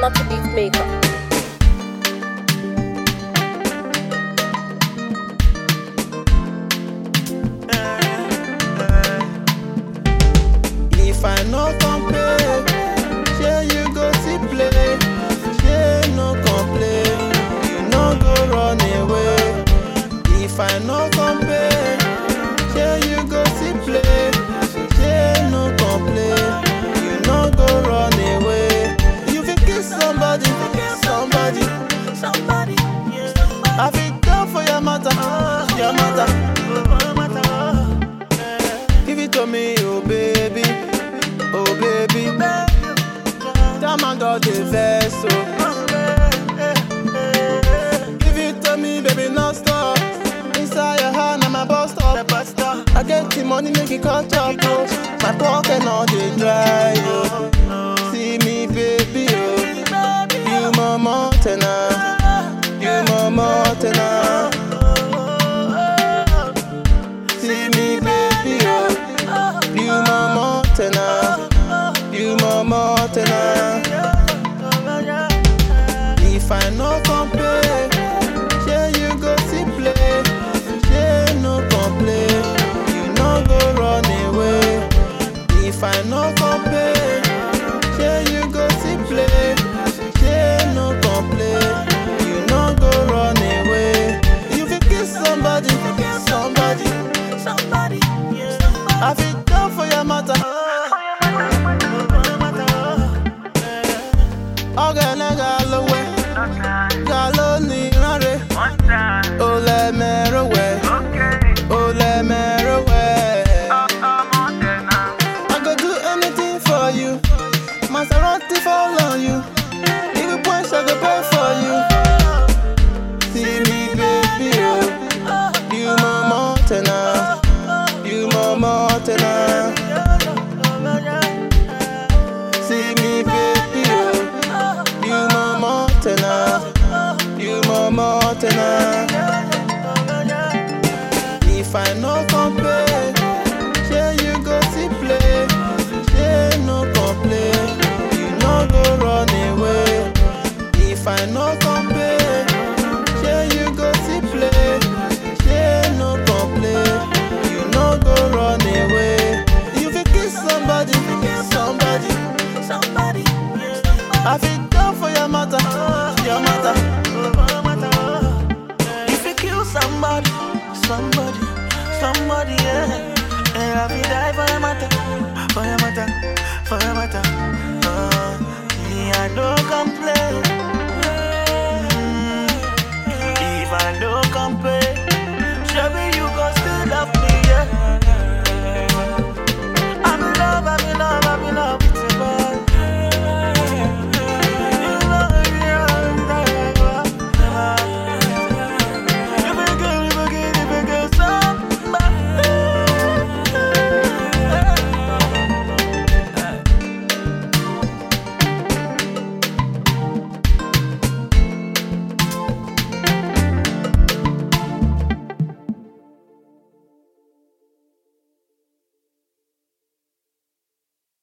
Lucky Beat Maker. If I no complain, shey you go see play. Shey no complain, you no go run away. If I no complain, shey you go see play. Shey no complain, you no go run away. You fit kiss somebody, somebody, somebody. I fit down for your matter, your matter. Give it to me, oh baby, oh baby. That man got the vessel. Give it to me, baby, non stop. Inside your hand, I'm a bus stop. I get the money, make it catch up. Oh. My pocket not dey dry. Oh. See me, baby, oh. You my mountainer. You my mountainer. See me, baby, oh. You my mountainer. You my mountainer. If I no complain, shey you go see play. Shey no complain, you no go run away. If I no complain, shey you go see play. Shey no complain, you no go run away. You fit kiss somebody, somebody, somebody. I fit down for your matter. Ọ̀gẹ̀lẹ̀ lówẹ̀, ga ló ní ránre. Ó lẹ mẹ́rọ wẹ̀, ó lẹ mẹ́rọ wẹ̀. I go do anything for you. Maserati fall on you. If you point, I go pay for you. See me, baby, oh. You my mountainer. You my mountainer. See me, baby, oh. You my mountainer. You my mountainer. If I no complain, shey you go see play. Shey no complain, you no go run away. If I no complain, shey you go see play. Shey no complain, you no go run away. You fit kiss somebody, somebody, somebody. I fit down for your matter, your matter. If you kill somebody, somebody, somebody, yeah. And I will die for your matter, for your matter, for your matter. Uh, me, I don't complain. Mm, If I don't complain, should be